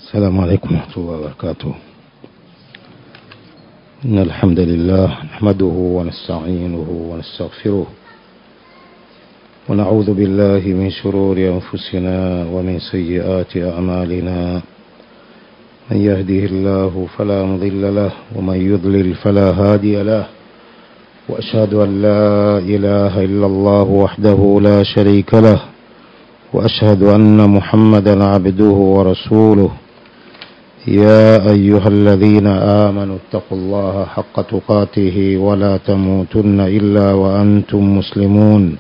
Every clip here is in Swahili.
السلام عليكم ورحمة الله وبركاته إن الحمد لله نحمده ونستعينه ونستغفره ونعوذ بالله من شرور أنفسنا ومن سيئات أعمالنا من يهده الله فلا مضل له ومن يضلل فلا هادي له وأشهد أن لا إله إلا الله وحده لا شريك له وأشهد أن محمدا عبده ورسوله يا أيها الذين آمنوا اتقوا الله حق تقاته ولا تموتن إلا وأنتم مسلمون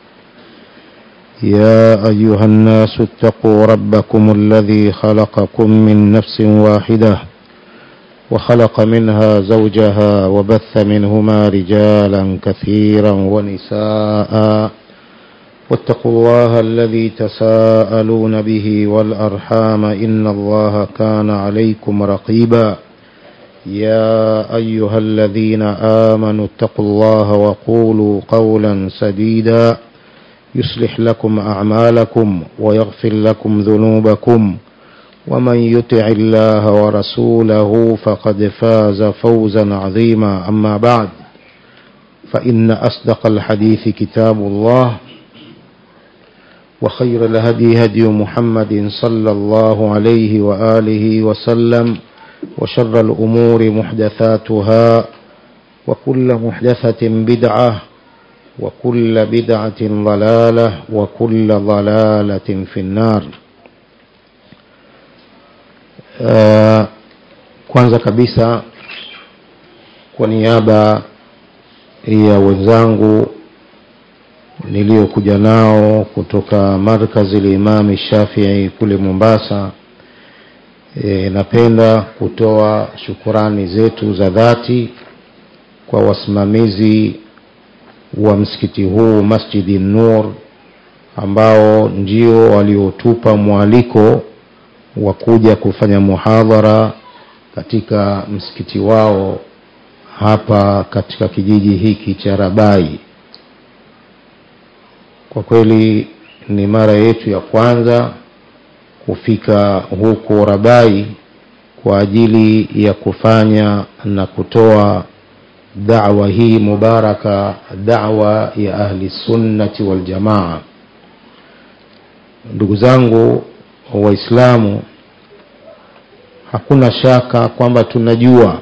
يا أيها الناس اتقوا ربكم الذي خلقكم من نفس واحدة وخلق منها زوجها وبث منهما رجالا كثيرا ونساء واتقوا الله الذي تساءلون به والأرحام إن الله كان عليكم رقيبا يا أيها الذين آمنوا اتقوا الله وقولوا قولا سديدا يصلح لكم أعمالكم ويغفر لكم ذنوبكم ومن يطع الله ورسوله فقد فاز فوزا عظيما أما بعد فإن أصدق الحديث كتاب الله وخير الهدي هدي محمد صلى الله عليه وآله وسلم وشر الأمور محدثاتها وكل محدثة بدعة وكل بدعة ضلالة وكل ضلالة في النار uh, kwanza kabisa kwa niaba ya wenzangu niliyokuja nao kutoka markazi limami Shafii kule Mombasa. E, napenda kutoa shukurani zetu za dhati kwa wasimamizi wa msikiti huu Masjidi Nur ambao ndio waliotupa mwaliko wa kuja kufanya muhadhara katika msikiti wao hapa katika kijiji hiki cha Rabai. Kwa kweli ni mara yetu ya kwanza kufika huko Rabai kwa ajili ya kufanya na kutoa da'wa hii mubaraka, da'wa ya ahli sunnati wal jamaa. Ndugu zangu Waislamu, hakuna shaka kwamba tunajua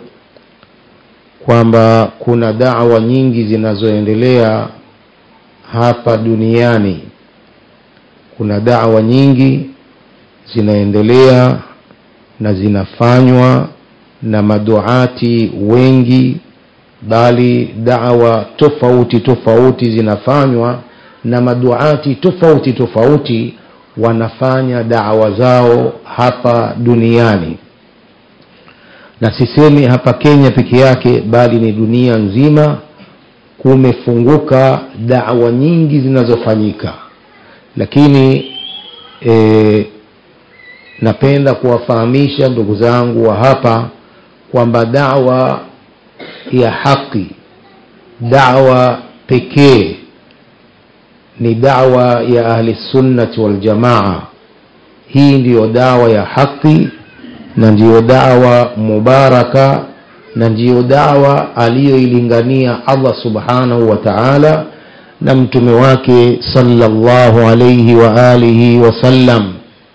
kwamba kuna da'wa nyingi zinazoendelea hapa duniani kuna dawa nyingi zinaendelea na zinafanywa na maduati wengi bali dawa tofauti tofauti zinafanywa na maduati tofauti tofauti wanafanya dawa zao hapa duniani na sisemi hapa Kenya peke yake bali ni dunia nzima kumefunguka dawa nyingi zinazofanyika lakini e, napenda kuwafahamisha ndugu zangu wa hapa kwamba dawa ya haki dawa pekee ni dawa ya ahli sunnati wal jamaa hii ndiyo dawa ya haki na ndiyo dawa mubaraka na ndiyo dawa aliyoilingania Allah subhanahu wa ta'ala na mtume wake sallallahu alayhi wa alihi wasallam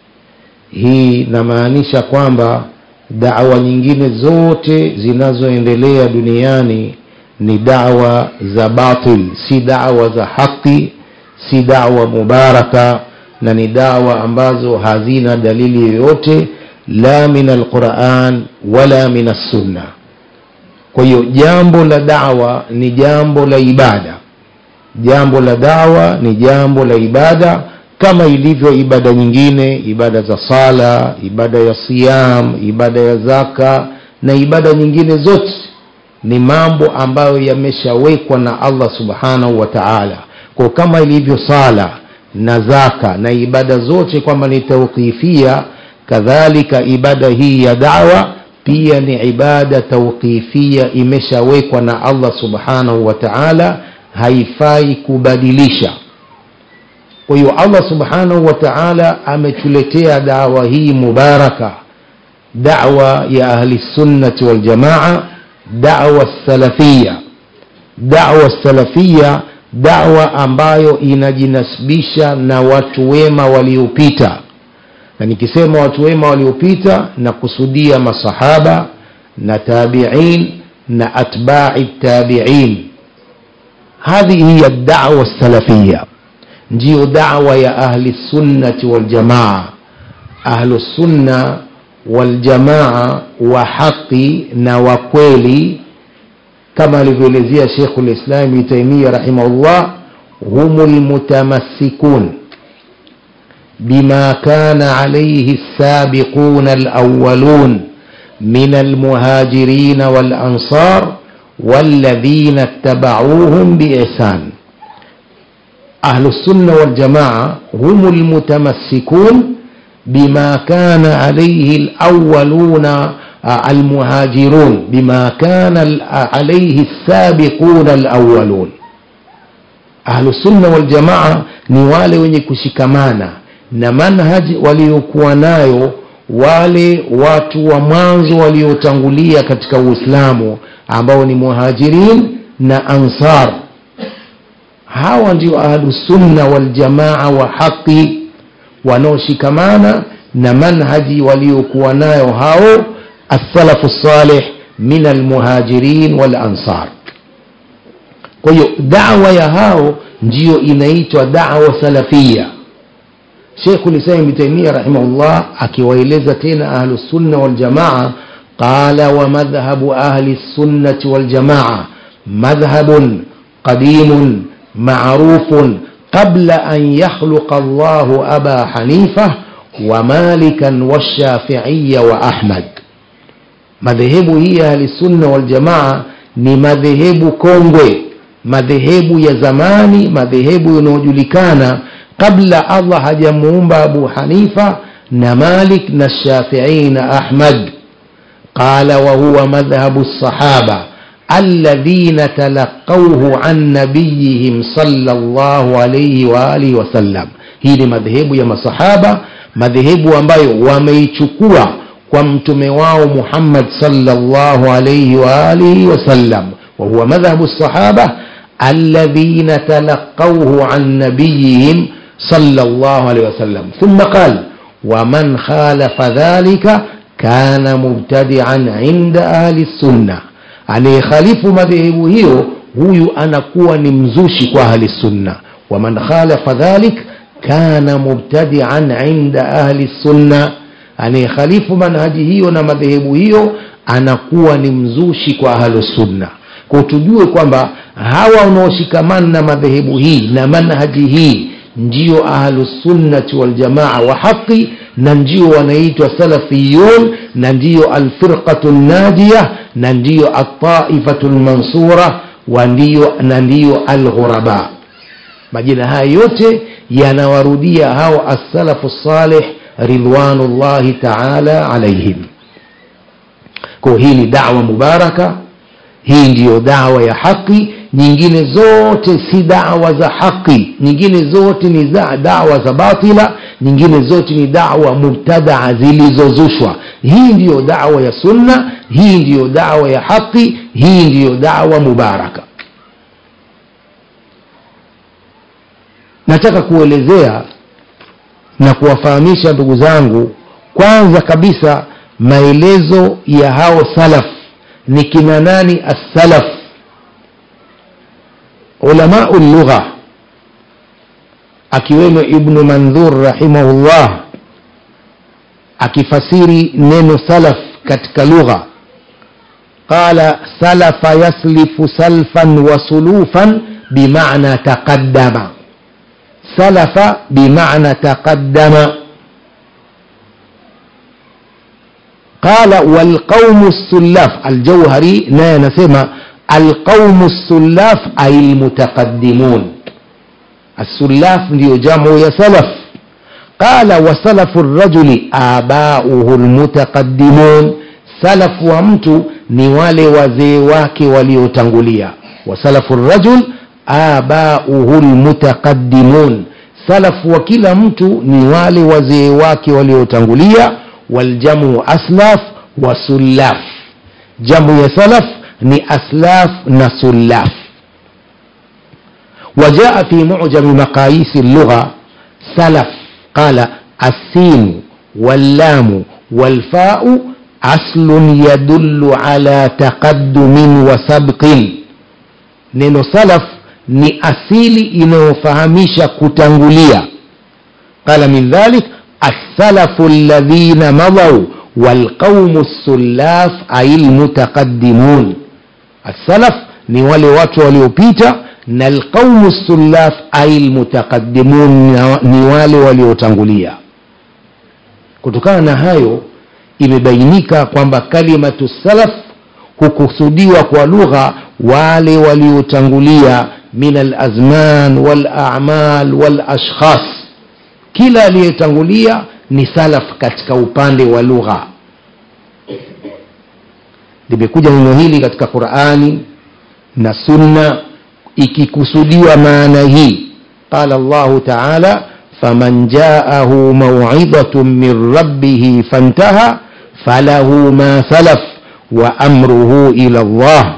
hii namaanisha kwamba dawa nyingine zote zinazoendelea duniani ni dawa za batil si dawa za haki si dawa mubaraka na ni dawa ambazo hazina dalili yoyote la min alquran wala min as-sunnah kwa hiyo jambo la dawa ni jambo la ibada jambo la dawa ni jambo la ibada kama ilivyo ibada nyingine ibada za sala ibada ya siyam ibada ya zaka na ibada nyingine zote ni mambo ambayo yameshawekwa na Allah subhanahu wa ta'ala kwa kama ilivyo sala na zaka na ibada zote kwamba ni tawqifia kadhalika ibada hii ya dawa pia ni ibada tawqifia imeshawekwa na Allah subhanahu wa ta'ala haifai kubadilisha kwa hiyo Allah subhanahu wa ta'ala ametuletea dawa hii mubaraka da'wa ya ahli sunnati wal jamaa da'wa salafia da'wa salafia da'wa ambayo inajinasibisha na watu wema waliopita na nikisema watu wema waliopita na kusudia masahaba na tabi'in na atba'i tabi'in hadhi hiya da'wa salafia ndiyo da'wa ya ahli sunnati wal jamaa ahlu sunna wal jamaa wa haqi na wa kweli kama alivyoelezea Sheikh al-Islam Ibn Taymiyyah rahimahullah humul mutamassikun بما كان عليه السابقون الأولون من المهاجرين والأنصار والذين اتبعوهم بإحسان أهل السنة والجماعة هم المتمسكون بما كان عليه الأولون المهاجرون بما كان عليه السابقون الأولون أهل السنة والجماعة نوالي wenye kushikamana na manhaji waliokuwa nayo wale watu wa mwanzo waliotangulia katika Uislamu ambao ni muhajirin na ansar hawa ndio ahlusunna waljamaa wa haqi wanaoshikamana na manhaji waliokuwa nayo hao السلف الصالح من المهاجرين والأنصار kwa hiyo dawa ya hao ndiyo inaitwa dawa salafia Sheikh Ulislam Ibn Taymiyyah rahimahullah akiwaeleza tena ahlu sunna wal jamaa qala wa madhhabu ahli sunnati wal jamaa madhhabun qadimun ma'rufun qabla an yakhluqa Allah Aba Hanifa wa Malikan wa Shafi'iyya wa Ahmad madhehebu hii ya ahli sunna wal jamaa ni madhehebu kongwe madhehebu ya zamani madhehebu yanayojulikana kabla Allah hajamuumba Abu Hanifa na Malik na Shafi'i na Ahmad qala wa huwa madhhabu sahaba alladhina talaqawhu an nabiyihim sallallahu alayhi wa alihi wasallam hii ni madhehebu ya masahaba madhehebu ambayo wameichukua kwa mtume wao Muhammad sallallahu alayhi wa alihi wasallam wa huwa madhhabu sahaba alladhina talaqawhu an nabiyihim صلى الله عليه وسلم ثم قال ومن خالف ذلك كان مبتدعا عند أهل السنة anayehalifu madhehebu hiyo huyu anakuwa ni mzushi kwa ahli sunna waman khalafa dhalik kana mubtadian inda ahli sunna anayehalifu manhaji hiyo na madhehebu hiyo anakuwa ni mzushi kwa ahli sunna kwa tujue kwamba hawa wanaoshikamana na madhehebu hii na manhaji hii ndio ahlusunnati waljamaa wa haqi na ndio wanaitwa salafiyun na ndio alfirqatu najiya na ndio altaifatu lmansura na ndiyo alghuraba majina haya yote yanawarudia hao assalafu salih ridwanullahi taala alaihim kwa hii ni dawa mubaraka hii ndiyo dawa ya haki nyingine zote si dawa za haki nyingine zote ni za dawa za batila nyingine zote ni dawa mubtadaa zilizozushwa hii ndiyo dawa ya sunna hii ndiyo dawa ya haki hii ndiyo dawa mubaraka nataka kuelezea na kuwafahamisha ndugu zangu kwanza kabisa maelezo ya hao salaf ni kina nani as-salaf ulamau lugha akiwemo ibnu mandhur rahimahullah akifasiri neno salaf katika lugha qala salafa yaslifu salfan wa sulufan bimana taqaddama salafa bimana taqaddama قال والقوم السلاف الجوهري naye anasema القوم السلاف أي المتقدمون السلاف ndio jamu ya salaf قال وسلف الرجل آباؤه المتقدمون salafu wa mtu ni wale wazee wake waliotangulia wasalafu rajul abauhu lmutaqaddimun salafu wa kila mtu ni wale wazee wake waliotangulia waljamu aslaf wa sullaf jamu ya salaf ni aslaf na sullaf وجاء في معجم مقاييس اللغة سلف قال السين واللام والفاء أصل يدل على تقدم وسبق neno salaf ni asili inayofahamisha kutangulia qala min dhalik assalafu alladhina madau walqaumu ssullaf ay lmutaqaddimun assalaf ni wale watu waliopita na alqaumu ssullaf ay lmutaqaddimun ni wale waliotangulia kutokana na hayo imebainika kwamba kalimatu salaf hukusudiwa kwa lugha wale waliotangulia min alazman walamal walashkhas kila aliyetangulia ni salaf katika upande wa lugha limekuja neno hili katika qurani na sunna ikikusudiwa maana hii qala llahu taala faman jaahu mauidhatun min rabbihi fantaha falahu ma salaf wa amruhu ila llah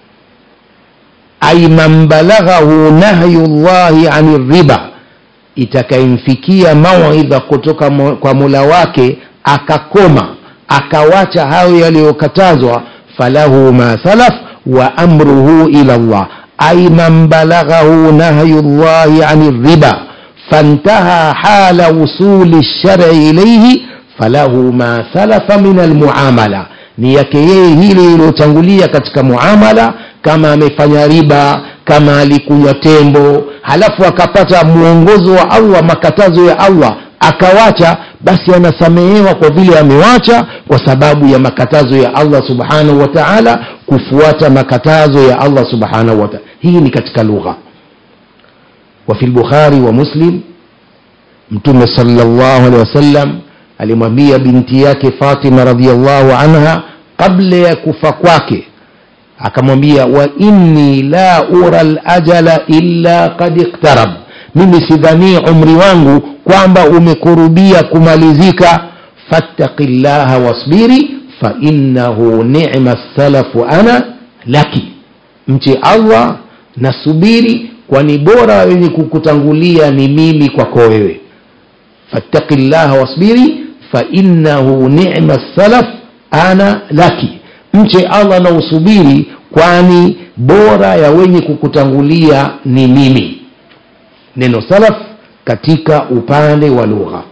ay man balaghahu nahyu llahi ani riba itakayemfikia mauidha kutoka kwa mula wake akakoma akawacha hayo yaliyokatazwa falahu ma salaf wa amruhu ila llah ay man balaghahu nahyu llahi ani riba fantaha hala wusuli lshari ilaihi falahu ma salafa min almuamala ni yake yeye hili iliyotangulia katika muamala kama amefanya riba kama alikunywa tembo halafu akapata mwongozo wa allah makatazo ya allah akawacha basi anasamehewa kwa vile amewacha kwa sababu ya makatazo ya allah subhanahu wa taala kufuata makatazo ya allah subhanahu wa taala hii ni katika lugha wafi lbukhari wa muslim mtume salllahu alehi wasallam alimwambia binti yake fatima radiallahu anha kabla ya kufa kwake akamwambia wa inni la ura lajala illa kad iktarab mimi sidhanii umri wangu kwamba umekurubia kumalizika fattaqi llaha wasbiri fainahu nima salafu ana laki mche allah na subiri kwani bora wenye kukutangulia ni mimi kwako wewe fattaqi llaha wasbiri fainahu nima salaf ana laki mche allah na usubiri kwani bora ya wenye kukutangulia ni mimi neno salaf katika upande wa lugha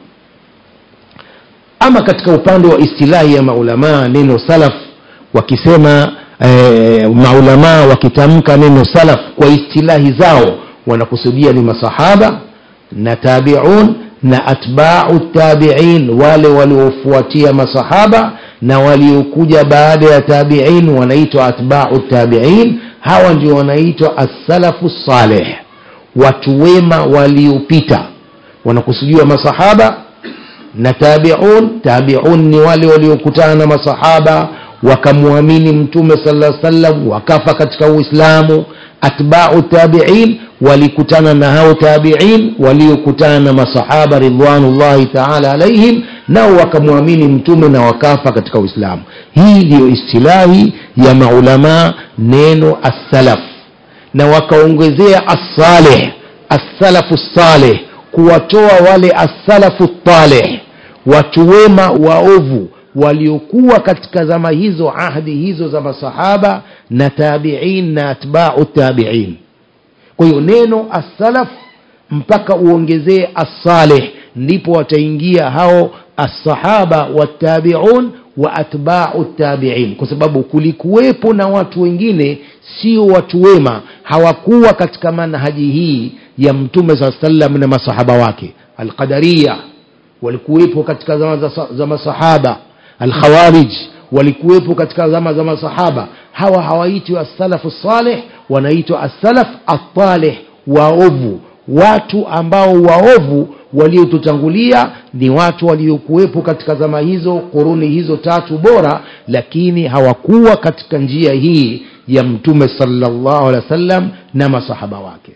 ama katika upande wa istilahi ya maulamaa neno salaf wakisema e, maulamaa wakitamka neno salaf kwa istilahi zao wanakusudia ni masahaba na tabiun na atbau tabiin wale waliofuatia masahaba na waliokuja baada ya tabiin wanaitwa atbau tabiin hawa ndio wanaitwa assalafu saleh watu wema waliopita wanakusudiwa masahaba na tabiun tabiun ni wale waliokutana na masahaba wakamwamini mtume sala sallam wakafa katika uislamu atbau tabiin walikutana na hao tabiin waliokutana na masahaba ridwanullahi taala alaihim nao wakamwamini mtume na wakafa katika uislamu hii ndiyo istilahi ya maulamaa neno assalaf na wakaongezea assaleh assalafu saleh kuwatoa wale assalafu taleh watu wema waovu waliokuwa katika zama hizo ahdi hizo za masahaba na tabiin na atbau tabiin kwa hiyo neno assalaf mpaka uongezee assaleh ndipo wataingia hao assahaba wattabiun wa atbau tabiin kwa sababu kulikuwepo na watu wengine sio watu wema hawakuwa katika manhaji hii ya mtume saa salam na masahaba wake alqadariya walikuwepo katika zama za, za masahaba alkhawarij walikuwepo katika zama za masahaba hawa hawaitwi assalafu saleh wanaitwa assalaf ataleh waovu watu ambao waovu waliotutangulia ni watu waliokuwepo katika zama hizo quruni hizo tatu bora lakini hawakuwa katika njia hii ya mtume salllahu alehi wa sallam na masahaba wake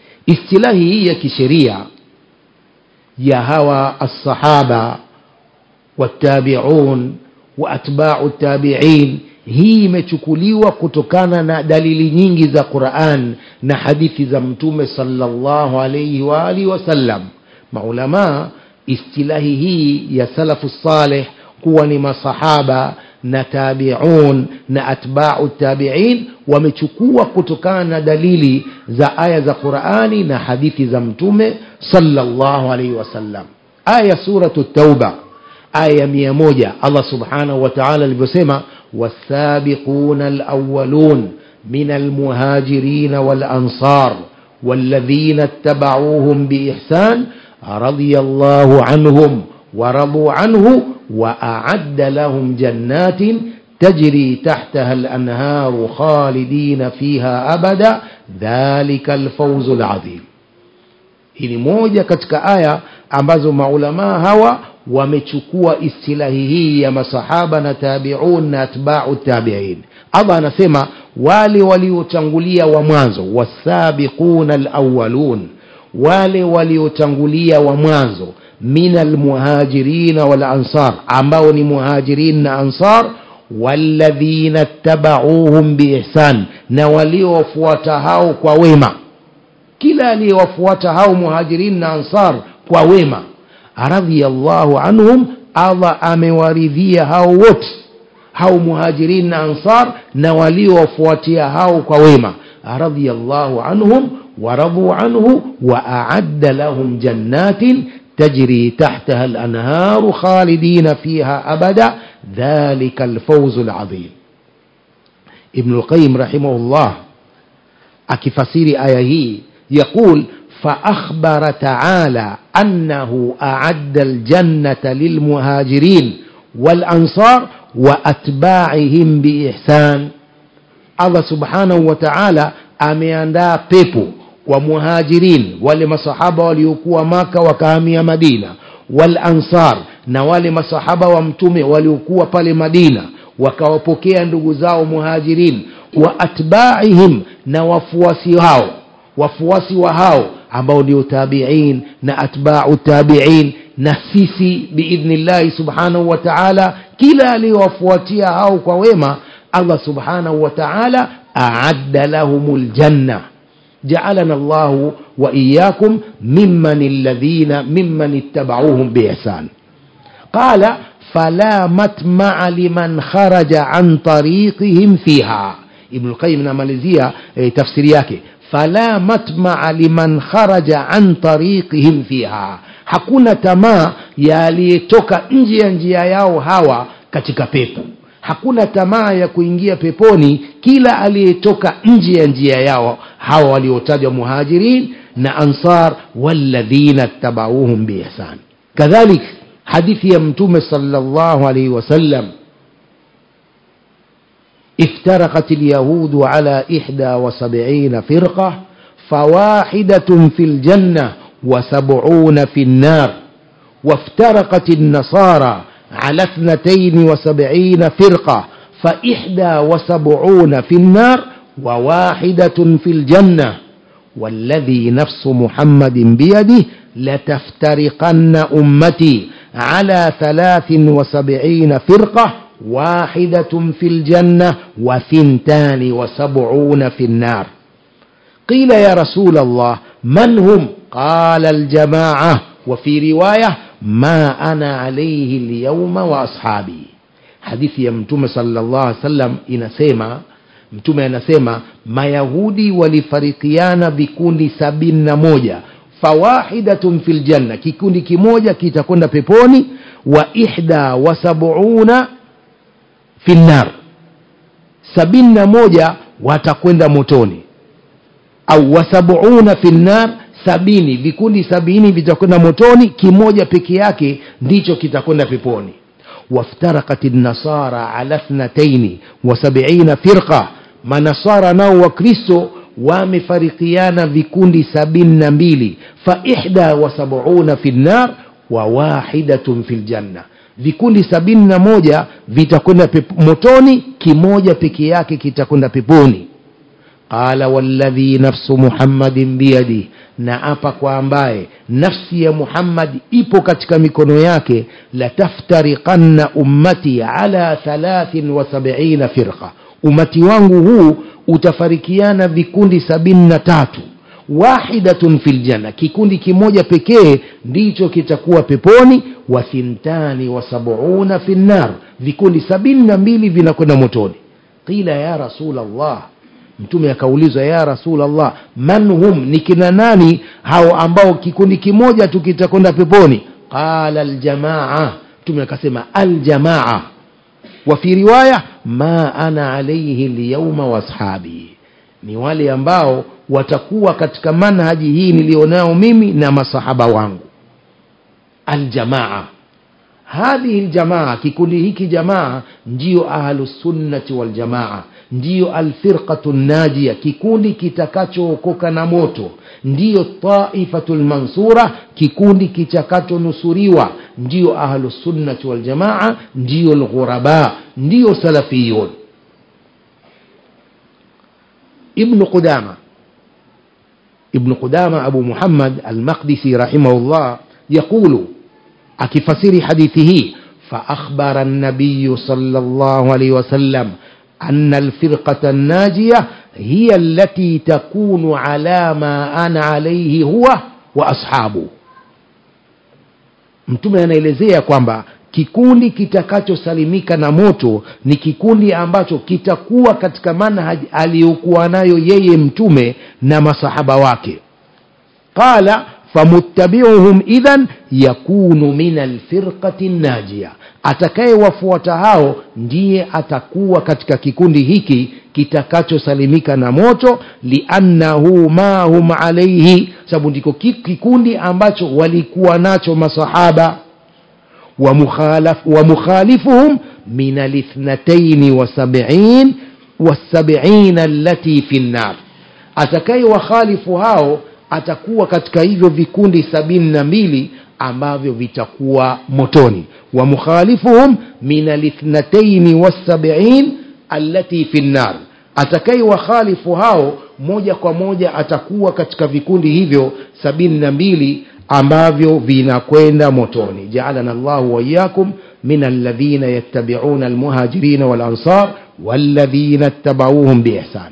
istilahi hii ya kisheria ya hawa assahaba wattabiun wa atbau tabiin hii imechukuliwa kutokana na dalili nyingi za quran na hadithi za mtume salllahu alaihi waalihi wasallam maulamaa istilahi hii ya salafu saleh kuwa ni masahaba na tabiun na atbau tabiin wamechukua kutokana na dalili za aya za qurani na hadithi za mtume salllahu alaihi wasallam aya suratu tauba aya ya mia moja allah subhanahu wa taala alivyosema wasabiquna alawalun min almuhajirin walansar والذين اتبعوهم بإحسان رضي الله عنهم ورضوا عنه وأعد لهم جنات تجري تحتها الأنهار خالدين فيها أبدا ذلك الفوز العظيم hii ni moja katika aya ambazo maulamaa hawa wamechukua istilahi hii ya masahaba na tabiun na atbau tabiin allah anasema wale waliotangulia wa mwanzo wasabiquna alawalun wale waliotangulia wa mwanzo min almuhajirina walansar ambao ni muhajirin na ansar walladhina tabauhum biihsan na waliowafuata hao kwa wema kila aliyewafuata hao muhajirin na ansar kwa wema radhiallahu anhum allah amewaridhia hao wote hao muhajirin na ansar na waliowafuatia hao kwa wema radhiallahu anhum waraduu anhu waaadda lahum jannatin تجري تحتها الأنهار خالدين فيها أبدا ذلك الفوز العظيم ابن القيم رحمه الله أكفسير آيه يقول فأخبر تعالى أنه أعد الجنة للمهاجرين والأنصار وأتباعهم بإحسان الله سبحانه وتعالى ameandaa pepo kwa muhajirin wale masahaba waliokuwa maka wakahamia madina wal ansar na wale masahaba wa mtume waliokuwa pale madina wakawapokea ndugu zao muhajirin wa atbaihim na wafuasi hao wafuasi wa hao ambao ndio tabiin na atbau tabiin na sisi biidhnillahi subhanahu wa taala kila aliyowafuatia hao kwa wema allah subhanahu wa taala aadda lahum ljanna جعلنا الله وإياكم ممن الذين ممن اتبعوهم بإحسان قال فلا مطمع لمن خرج عن طريقهم فيها ابن القيم نمalizia e, tafsiri yake fala matmaa liman kharaja an tariqihim fiha hakuna tamaa ya aliyetoka nje ya njia yao hawa katika pepo hakuna tamaa ya kuingia peponi kila aliyetoka nje ya njia yao hawa waliotajwa muhajirin na ansar walladhina tabauhum biihsan kadhalik hadithi ya mtume salllahu alaihi wasallam افترقت اليهود على إحدى وسبعين فرقة فواحدة في الجنة وسبعون في النار وافترقت النصارى على اثنتين وسبعين فرقة فإحدى وسبعون في النار وواحدة في الجنة والذي نفس محمد بيده لتفترقن أمتي على ثلاث وسبعين فرقة واحدة في الجنة وثنتان وسبعون في النار قيل يا رسول الله من هم قال الجماعة وفي رواية ما أنا عليه اليوم وأصحابي hadithi ya mtume salllah alih wasallam inasema mtume anasema mayahudi walifarikiana vikundi sabini na moja fawahidatun fi ljanna kikundi kimoja kitakwenda peponi wa ihda wa sabuuna fi nnar sabini na moja watakwenda motoni au wasabuuna fi nnar sabini vikundi sabini vitakwenda motoni kimoja peke yake ndicho kitakwenda peponi وافترقت النصارى على اثنتين وسبعين فرقة منصارى ناو وكريستو وامفرقيان vikundi sabini na mbili faihda wasabuuna fi lnar wa wahidatun fi ljanna vikundi sabini na moja vitakwenda motoni kimoja peke yake kitakwenda peponi qala walladhi nafsu muhammadin biyadi na apa kwa ambaye nafsi ya muhammad ipo katika mikono yake lataftariqanna ummati ala 73 firqa umati wangu huu utafarikiana vikundi sabini na tatu wahidatun fil janna kikundi kimoja pekee ndicho kitakuwa peponi wa thintani wa sabuuna fi nnar vikundi sabini na mbili vinakwenda motoni qila ya rasul allah mtume akaulizwa ya rasul allah man hum ni kina nani hao ambao kikundi kimoja tu kitakwenda peponi qala aljamaa mtume akasema aljamaa wa fi riwaya ma ana alaihi lyauma washabi ni wale ambao watakuwa katika manhaji hii nilionao mimi na masahaba wangu aljamaa hadhihi ljamaa kikundi hiki jamaa ndiyo ahlusunnati waljamaa ndiyo alfirqatu najia kikundi kitakachookoka na moto ndiyo taifatu lmansura kikundi kitakachonusuriwa ndiyo ahlusunnati waljamaa ndiyo lghuraba ndiyo salafiyun ibnu qudama ابن قدامة أبو محمد المقدسي رحمه الله يقول أكفسير حديثه فأخبر النبي صلى الله عليه وسلم أن الفرقة الناجية هي التي تكون على ما أنا عليه هو وأصحابه mtume anaelezea kwamba kikundi kitakachosalimika na moto ni kikundi ambacho kitakuwa katika manhaji aliyokuwa nayo yeye mtume na masahaba wake qala famuttabiuhum idhan yakunu min alfirqati najia atakayewafuata hao ndiye atakuwa katika kikundi hiki kitakachosalimika na moto liannahu ma hum alaihi sababu ndiko kikundi ambacho walikuwa nacho masahaba ومخالف ومخالفهم من الاثنتين وسبعين والسبعين التي في النار atakaye wakhalifu hao atakuwa katika hivyo vikundi sabini na mbili ambavyo vitakuwa motoni wa mukhalifuhum minalithnataini wassabiin allati fi nnar atakaye wakhalifu hao moja kwa moja atakuwa katika vikundi hivyo sabini na mbili ambavyo vinakwenda motoni jaalana llahu waiyakum min alladhina yattabiuna almuhajirina walansar walladhina ittabauhum biihsan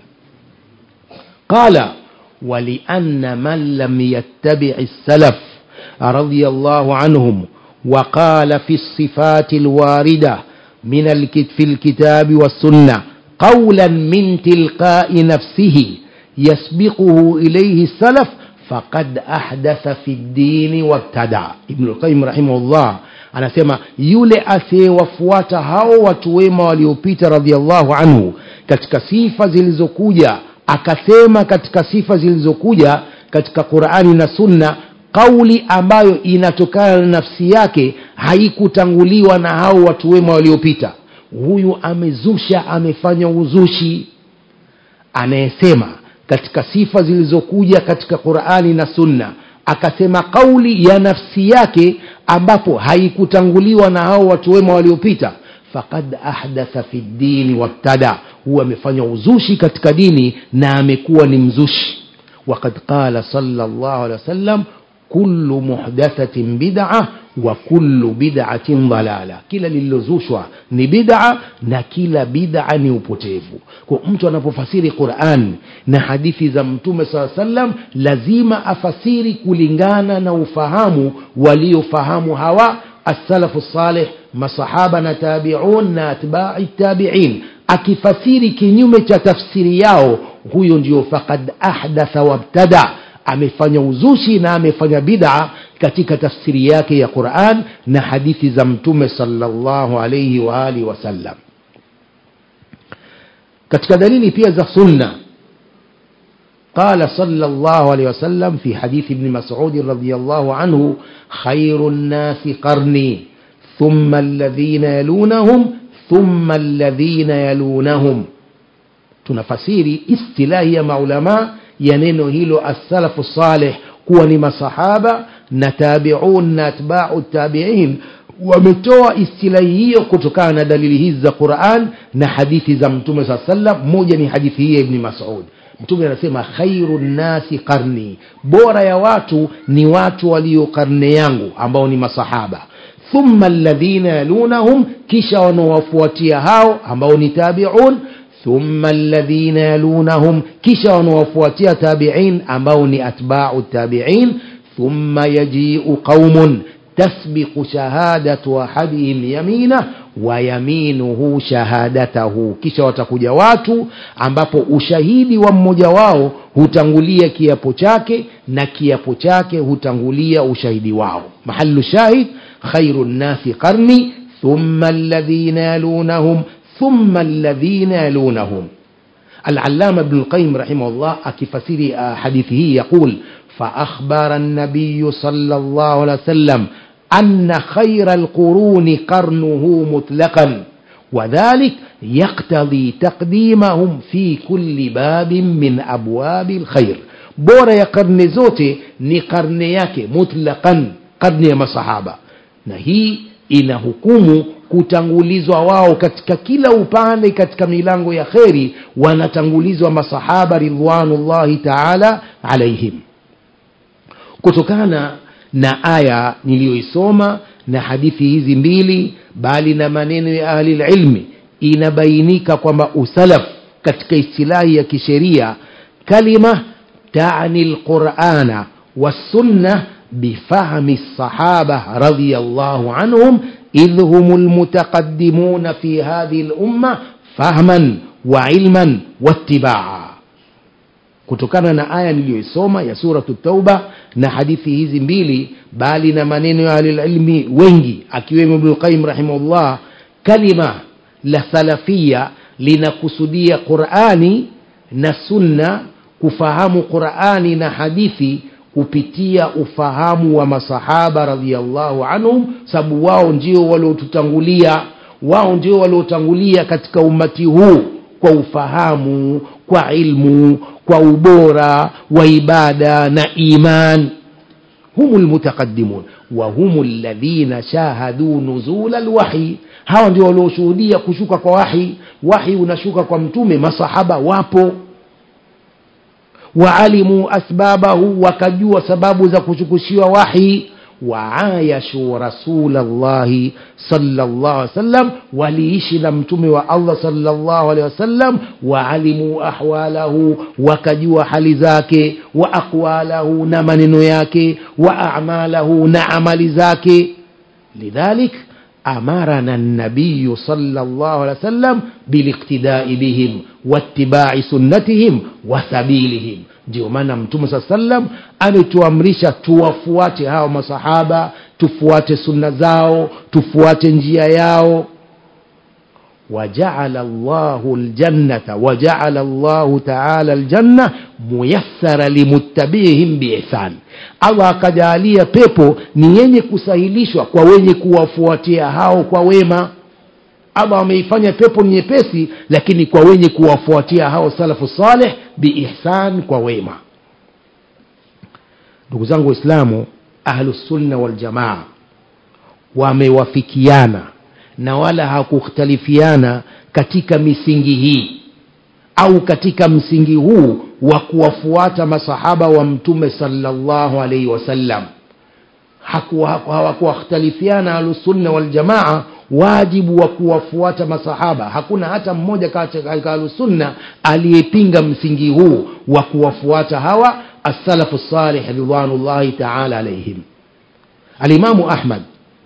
qala ولأن من لم يتبع السلف رضي الله عنهم وقال في الصفات الواردة من الكت في الكتاب والسنة قولا من تلقاء نفسه يسبقه إليه السلف faqad ahdatha fi ddini wabtada ibnu lqayim rahimahullah anasema yule asiyewafuata hao watu wema waliopita radiallahu anhu katika sifa zilizokuja akasema katika sifa zilizokuja katika qurani na sunna kauli ambayo inatokana na nafsi yake haikutanguliwa na hao watu wema waliopita huyu amezusha amefanya uzushi anayesema katika sifa zilizokuja katika qurani na sunna akasema kauli ya nafsi yake ambapo haikutanguliwa na hao watu wema waliopita faqad ahdatha fi ddini wabtada huwa amefanya uzushi katika dini na amekuwa ni mzushi وقد قال صلى الله عليه وسلم كل محدثة بدعة وكل بدعة ضلالة kila lililozushwa ni bid'a na kila bid'a ni upotevu kwa mtu anapofasiri Qur'an na hadithi za mtume saa sallam lazima afasiri kulingana na ufahamu waliofahamu hawa as-salafu salih masahaba na tabi'un na atba'i tabi'in akifasiri kinyume cha tafsiri yao huyo ndio faqad ahdatha wabtada amefanya uzushi na amefanya bid'a katika tafsiri yake ya Qur'an na hadithi za mtume sallallahu alayhi wa alihi wasallam katika dalili pia za sunna قال صلى الله عليه وسلم في حديث ابن مسعود رضي الله عنه خير الناس قرني ثم الذين يلونهم ثم الذين يلونهم tunafasiri istilahi ya maulama ya neno hilo as-salafu salih kuwa ni masahaba na tabi'un na atba'u tabi'in wametoa istilahi hiyo kutokana na dalili hizi za Qur'an na hadithi za Mtume saa sallam moja ni hadithi hii ya Ibn Mas'ud mtume anasema khairu nnasi qarni bora ya watu ni watu walio karne yangu ambao ni masahaba thumma alladhina yalunahum kisha wanaowafuatia hao ambao ni tabiun thumma alladhina yalunahum kisha wanaowafuatia tabiin ambao ni atbau tabiin thumma yajiu qaumun tasbiqu shahadatu ahadihim yamina wa yaminuhu shahadatahu kisha watakuja watu ambapo ushahidi wa mmoja wao hutangulia kiapo chake na kiapo chake hutangulia ushahidi wao mahalu shahid khairu nnasi qarni thumma alladhina yalunahum thumma alladhina yalunahum العلامة ابن القيم رحمه الله أكفسير حديثه يقول فأخبر النبي صلى الله عليه وسلم أن خير القرون قرنه مطلقا وذلك يقتضي تقديمهم في كل باب من أبواب الخير بورا يا قرن زوتي ni karne yake mutlaqan karne ya masahaba na hii ina hukumu kutangulizwa wao katika kila upande katika milango ya kheri wanatangulizwa masahaba ridwanullahi taala alaihim kutokana na aya niliyoisoma na hadithi hizi mbili bali na maneno ya ahli lilmi inabainika kwamba usalaf katika istilahi ya kisheria kalima tani lqurana wassunna bifahmi lsahaba radiallahu anhum idh hum lmutaqadimuna fi hadhihi lumma fahman wa ilman wattibaa kutokana na aya niliyoisoma ya suratu tauba na hadithi hizi mbili bali na maneno ya ahlililmi wengi akiwemo ibnulqayim rahimahullah kalima la salafia linakusudia qurani na sunna kufahamu qurani na hadithi kupitia ufahamu wa masahaba radiallahu anhum sababu wao ndio waliotutangulia wao ndio waliotangulia katika umati huu kwa ufahamu kwa ilmu kwa ubora wa ibada na iman هم المتقدمون وهم الذين شاهدوا نزول الوحي hawa ndio walioshuhudia kushuka kwa wahi wahi unashuka kwa mtume masahaba wapo waalimu asbabahu wakajua sababu za kushukishiwa wahi waayashu rasulllahi salllah alih wasallam waliishi na mtume wa allah salllah alehi wasallam waalimu ahwalahu wakajua hali zake wa aqwalahu na maneno yake wa amalahu na amali zake lidhalik أمرنا النبي صلى الله عليه وسلم بالاقتداء بهم واتباع سنتهم وسبيلهم ndio maana mtume saa sallam ametuamrisha tuwafuate hao masahaba tufuate sunna zao tufuate njia yao وجعل الله الجنة وجعل الله تعالى الجنة ميسرة لمتبعهم بإحسان Allah akajalia pepo ni yenye kusahilishwa kwa wenye kuwafuatia hao kwa wema Allah ameifanya pepo ni nyepesi lakini kwa wenye kuwafuatia hao salafu saleh biihsan kwa wema ndugu zangu waislamu ahlusunna waljamaa wamewafikiana na wala hakukhtalifiana katika misingi hii au katika msingi huu wa kuwafuata masahaba wa mtume salllahu alaihi wasallam hawakuwakhtalifiana ahlusunna waljamaa wajibu wa kuwafuata masahaba hakuna hata mmoja katika ahlusunna aliyepinga msingi huu wa kuwafuata hawa assalafu salih ridwanullahi taala alaihim alimamu ahmad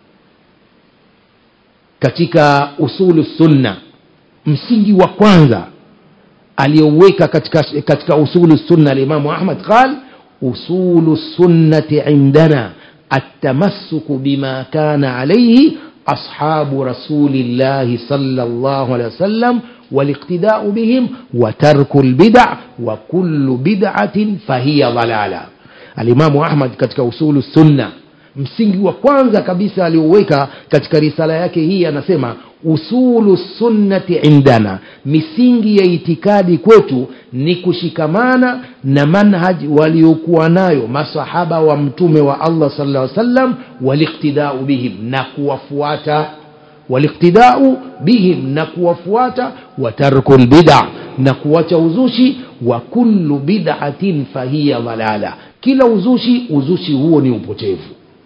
katika usulu sunna msingi wa kwanza aliyoweka katika, katika usulu sunna alimamu ahmad qal usulu sunnati indana التمسك بما كان عليه أصحاب رسول الله صلى الله عليه وسلم والاقتداء بهم وترك البدع وكل بدعة فهي ضلالة الإمام أحمد كتك أصول السنة msingi wa kwanza kabisa alioweka katika risala yake hii anasema usulu sunnati indana misingi ya itikadi kwetu ni kushikamana na manhaj waliokuwa nayo masahaba wa mtume wa allah sala sallam waliktidau bihim na kuwafuata waliktidau bihim na kuwafuata wa tarku lbida na kuacha uzushi wa kullu bid'atin fahiya dhalala kila uzushi uzushi huo ni upotevu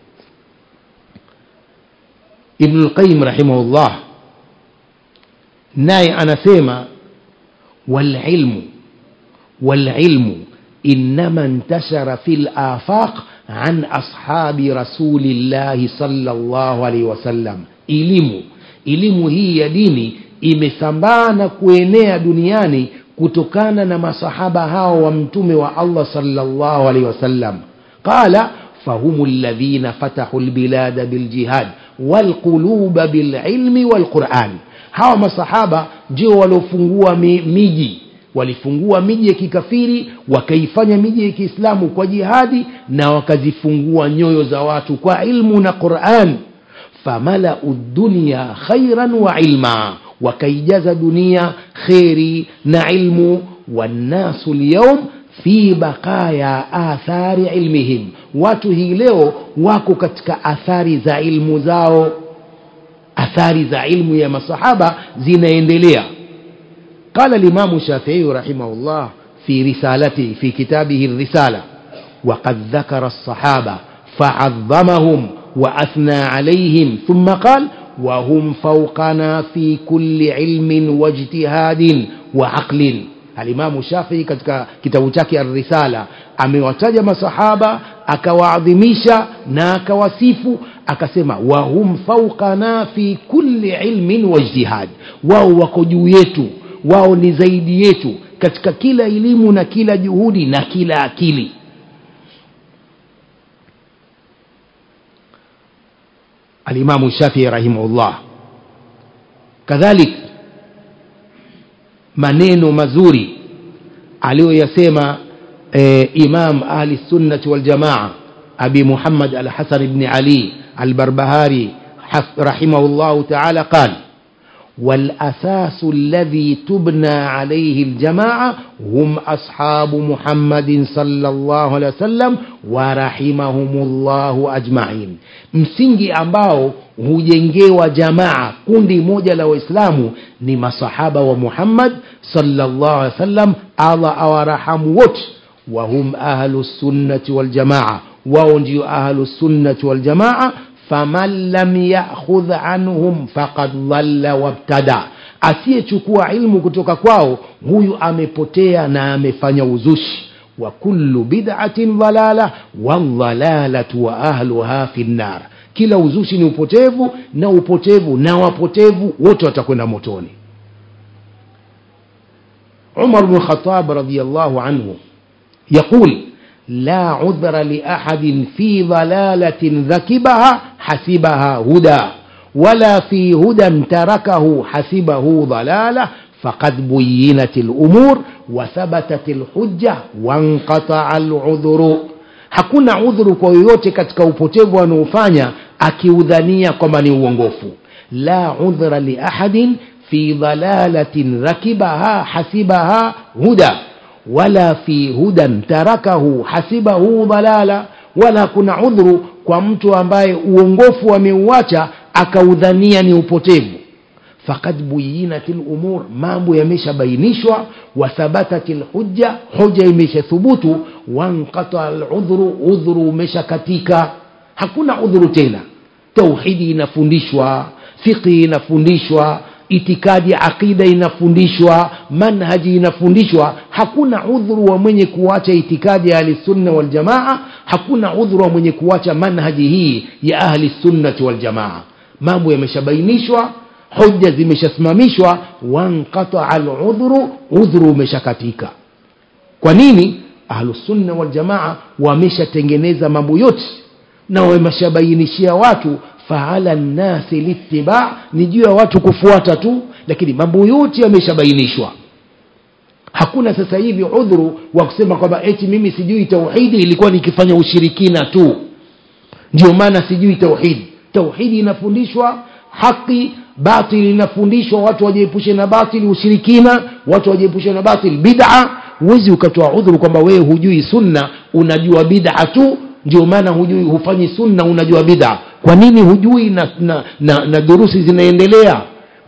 ibn lqayim rahimahullah naye anasema walilmu walilmu inama ntashara fi lafaq an ashabi rasulillahi salllahu alaihi wasallam elimu elimu hii ya dini imesambaa na kuenea duniani kutokana na masahaba hao wa mtume wa allah salllahu alaihi wasallam qala فهم الذين فتحوا البلاد بالجهاد والقلوب بالعلم والقرآن hawa masahaba ndio waliofungua miji walifungua miji ya kikafiri wakaifanya miji ya kiislamu kwa jihadi na wakazifungua nyoyo za watu kwa ilmu na quran famalau dunya khairan wa ilma wakaijaza dunia kheri na ilmu wannasu lyaum fi baqaya athari ilmihim watu hii leo wako katika athari za ilmu zao athari za ilmu ya masahaba zinaendelea قال الإمام الشافعي رحمه الله في رسالته في كتابه الرسالة وقد ذكر الصحابة فعظمهم وأثنى عليهم ثم قال وهم فوقنا في كل علم واجتهاد وعقل alimamu shafii katika kitabu chake arrisala amewataja masahaba akawaadhimisha na akawasifu akasema wahum faukana fi kulli ilmin waijtihad wao wako juu yetu wao ni zaidi yetu katika kila elimu na kila juhudi na kila akili alimamu shafii rahimahullah kadhalik maneno mazuri aliyoyasema e, imam ahli sunnati waljamaa abi muhammad alhasan bni ali albarbahari رحمه الله تعالى قال والأساس الذي تبنى عليه الجماعة هم أصحاب محمد صلى الله عليه وسلم ورحمهم الله أجمعين msingi ambao hujengewa jamaa kundi moja la waislamu ni masahaba wa muhammad salllah alih wasallam allah awarahamu wote wahum ahlu sunnati waljamaa wao ndio ahlu sunnati waljamaa faman lam yakhudh anhum faqad dhalla wabtada asiyechukua ilmu kutoka kwao huyu amepotea na amefanya uzushi wa kullu bid'atin dhalala waldhalalatu wa ahluha fi nnar kila uzushi ni upotevu na upotevu na wapotevu wote watakwenda motoni umar bnu khatab radiallahu anhu yaqul لا عذر لأحد في ضلالة ذكبها حسبها هدى ولا في هدى تركه حسبه ضلالة فقد بينت الأمور وثبتت الحجة وانقطع العذر hakuna udhuru kwa yoyote katika upotevu anaofanya akiudhania kwamba ni uongofu la udhra liahadin fi dhalalatin rakibaha hasibaha huda wala fi hudan tarakahu hasibahu dhalala wala kuna udhuru kwa mtu ambaye uongofu ameuacha akaudhania ni upotevu fakad buyinat lumur mambo yameshabainishwa wathabatat lhujja hoja imeshathubutu wanqata ludhuru udhuru umeshakatika hakuna udhuru tena tauhidi inafundishwa fiqhi inafundishwa itikadi aqida inafundishwa manhaji inafundishwa hakuna udhuru wa mwenye kuacha itikadi ya ahlisunna waljamaa hakuna udhuru wa mwenye kuacha manhaji hii ya ahli sunnati waljamaa mambo yameshabainishwa hoja zimeshasimamishwa wanqataa ludhuru udhuru umeshakatika kwa nini ahlusunna waljamaa wameshatengeneza mambo yote na wameshabainishia watu faala nnasi littiba ni juu ya watu kufuata tu lakini mambo yote yameshabainishwa hakuna sasa hivi udhuru wa kusema kwamba eti mimi sijui tauhidi ilikuwa nikifanya ushirikina tu ndio maana sijui tauhidi tauhidi inafundishwa haki batili inafundishwa watu wajiepushe na batili ushirikina watu wajiepushe na batili bid'a huwezi ukatoa udhuru kwamba wewe hujui sunna unajua bid'a tu ndio maana hujui hufanyi sunna unajua bid'a kwa nini hujui na, na, na, na durusi zinaendelea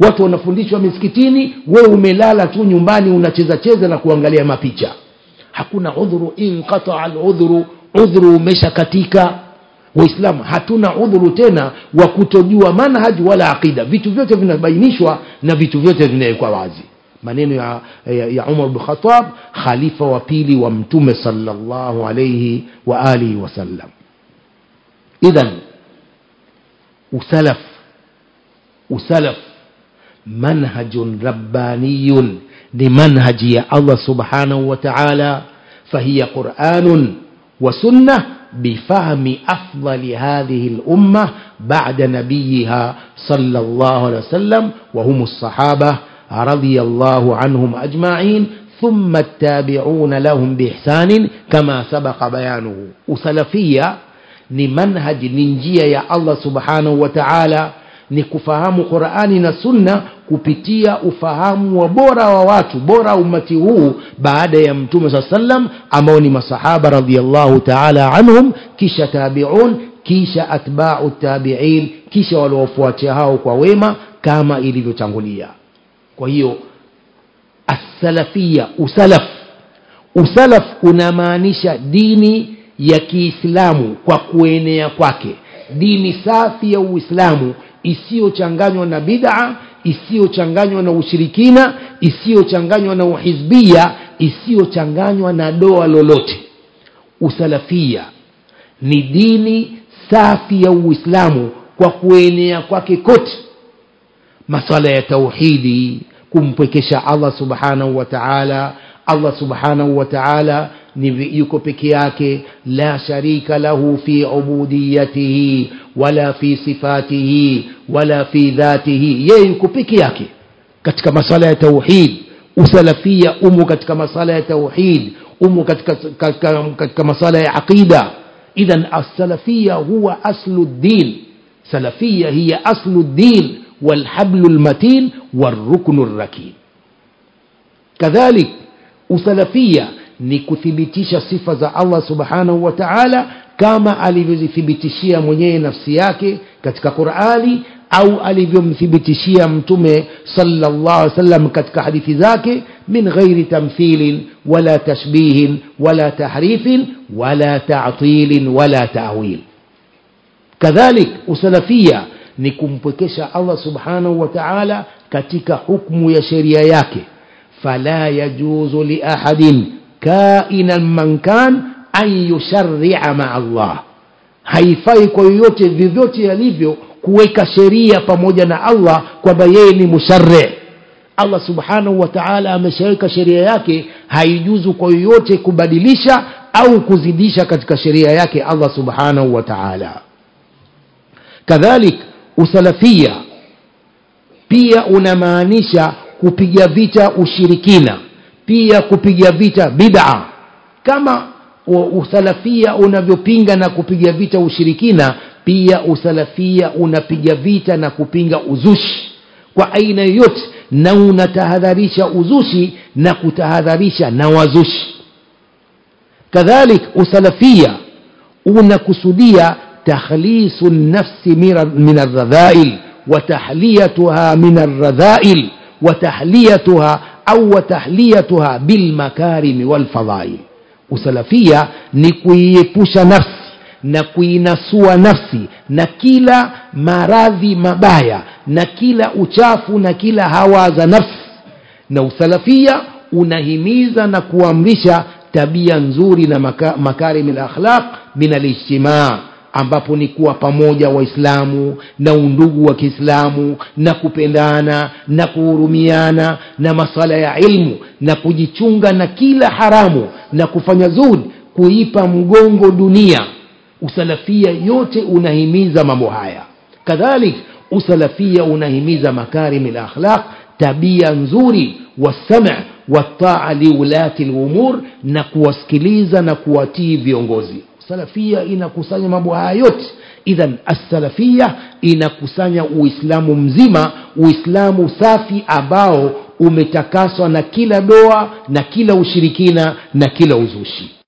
watu wanafundishwa misikitini wewe umelala tu nyumbani unacheza cheza na kuangalia mapicha hakuna udhuru inqataa aludhuru udhuru umeshakatika waislamu hatuna udhuru tena wa kutojua manhaji wala aqida vitu vyote vinabainishwa na vitu vyote vinawekwa wazi maneno ya, ya, ya umar bnu khatab khalifa wa pili wa mtume salllahu alaihi wa alihi wasallam idhan usalaf usalaf manhajun rabbaniyun ni manhaji ya allah subhanahu wa taala fahiya quranun وسنه بفهم افضل هذه الامه بعد نبيها صلى الله عليه وسلم وهم الصحابه رضي الله عنهم اجمعين ثم التابعون لهم باحسان كما سبق بيانه وسلفيه ni manhaji ni njia ya allah subhanahu wa taala ni kufahamu qurani na sunna kupitia ufahamu wa bora wa watu bora umati huu baada ya mtume saa sallam ambao ni masahaba radiallahu taala anhum kisha tabiun kisha atbau tabiin kisha waliofuatia hao kwa wema kama ilivyotangulia kwa hiyo assalafia usalaf usalaf unamaanisha dini ya kiislamu kwa kuenea kwake dini safi ya uislamu isiyochanganywa na bid'a isiyochanganywa na ushirikina isiyochanganywa na uhizbia isiyochanganywa na doa lolote usalafia ni dini safi ya uislamu kwa kuenea kwake kote maswala ya tauhidi kumpwekesha allah subhanahu wa taala allah subhanahu wa taala ni yuko peke yake la sharika lahu fi ubudiyatihi wala fi sifatihi wala fi dhatihi yeye yuko peke yake katika masala ya tauhid usalafia umo katika masala ya tauhid umo katika, katika, katika masala ya aqida idhan alsalafia huwa aslu ddin salafia hiya aslu ddin walhablu lmatin waruknu lrakin kadhalik usalafia ni kuthibitisha sifa za allah subhanahu wa taala kama alivyozithibitishia mwenyewe nafsi yake katika qurani au alivyomthibitishia mtume salllah alih wasallam katika hadithi zake min ghairi tamthilin wala tashbihin wala tahrifin wala tatilin wala tawil kadhalik usalafia ni kumpwekesha allah subhanahu wa taala katika hukmu ya sheria yake fala yajuzu liahadin kainan man kan an yusharia maa allah haifai kwa yoyote vyovyote yalivyo kuweka sheria pamoja na allah kwamba yeye ni mushari allah subhanahu wa taala ameshaweka sheria yake haijuzu kwa yoyote kubadilisha au kuzidisha katika sheria yake allah subhanahu wa taala kadhalik usalafia pia unamaanisha kupiga vita ushirikina pia kupiga vita bid'a kama usalafia unavyopinga na kupiga vita ushirikina pia usalafia unapiga vita na kupinga uzushi kwa aina yoyote na unatahadharisha uzushi na kutahadharisha na wazushi kadhalik usalafia unakusudia takhlisu nafsi min alradhail وتحليتها من الرذائل وتحليتها أو وتحليتها بالمكارم والفضائل usalafia ni kuiepusha nafsi na kuinasua nafsi na kila maradhi mabaya na kila uchafu na kila hawa za nafsi na usalafia unahimiza na kuamrisha tabia nzuri na maka, makarimi lakhlaq min alijtimaa ambapo ni kuwa pamoja waislamu na undugu wa kiislamu na kupendana na kuhurumiana na masala ya ilmu na kujichunga na kila haramu na kufanya zuri kuipa mgongo dunia usalafia yote unahimiza mambo haya kadhalik usalafia unahimiza makarimi lakhlaq tabia nzuri wasama wataa liulati lumur na kuwasikiliza na kuwatii viongozi salafia inakusanya mambo haya yote idhan assalafia inakusanya uislamu mzima uislamu safi ambao umetakaswa na kila doa na kila ushirikina na kila uzushi